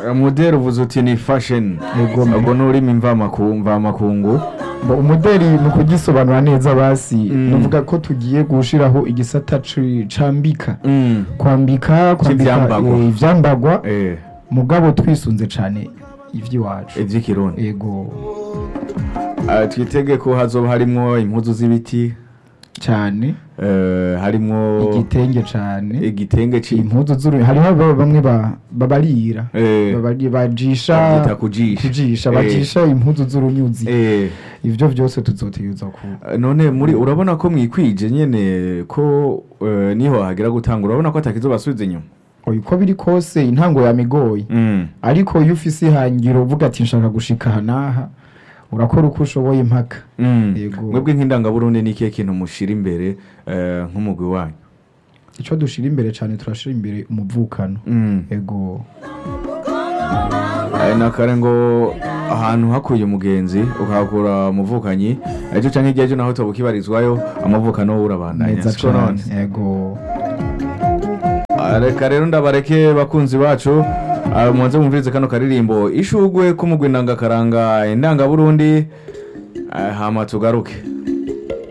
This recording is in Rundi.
modeli uvuze uti ni fashion Yego. ubwo ni ururimi mvamaku- mvamakungu Bo, umudeli mu kugisobanura neza basi Mm. nuvuga ko tugiye gushiraho igisata ci- cambika Mm. kwambika kwambika C'ivyambagwa. eh, ivyambagwa Eh, mugabo twisunze cane ivy'iwacu ivy'ikirundi ego Ah, twitege ko hazoba harimwo impuzu z'ibiti cane eh, harimwo igitenge cane igitenge ci impuzu z'uru hariho aba- bamwe ba- babarira eh, Babari- bajisha bavyita kujisha kujisha Eh, bajisha impuzu z'urunyuzi eh, ivyo vyose tuzotegerezwa ku none muri urabona ko mwikwije nyene ko eh, niho hagera gutanga urabona ko atakizobasubiza inyuma oya uko biri kose intango yamigoye Mm. ariko iyo ufise ihangiro uvuga ati nshaka gushika aha n'aha urakora uko ushoboye impaka Mm. Yego. mwebwe nk'indangaburundi ni ikihe kintu mushira imbere eh, nk'umugwi wanyu ico dushira imbere cane turashira imbere umuvukano Mm. ego Eh, nakare ngo ahantu hakuye umugenzi ukahakura umuvukanyi ejo canke igihe ejo naho toba ukibarizwayo amavukano wowe urabandanya neza siko none cane ego Ah, reka rero ndabareke bakunzi bacu ah, muze mumvirize kano karirimbo ishugwe k'umugwi ndangakaranga indangaburundi ah, hama tugaruke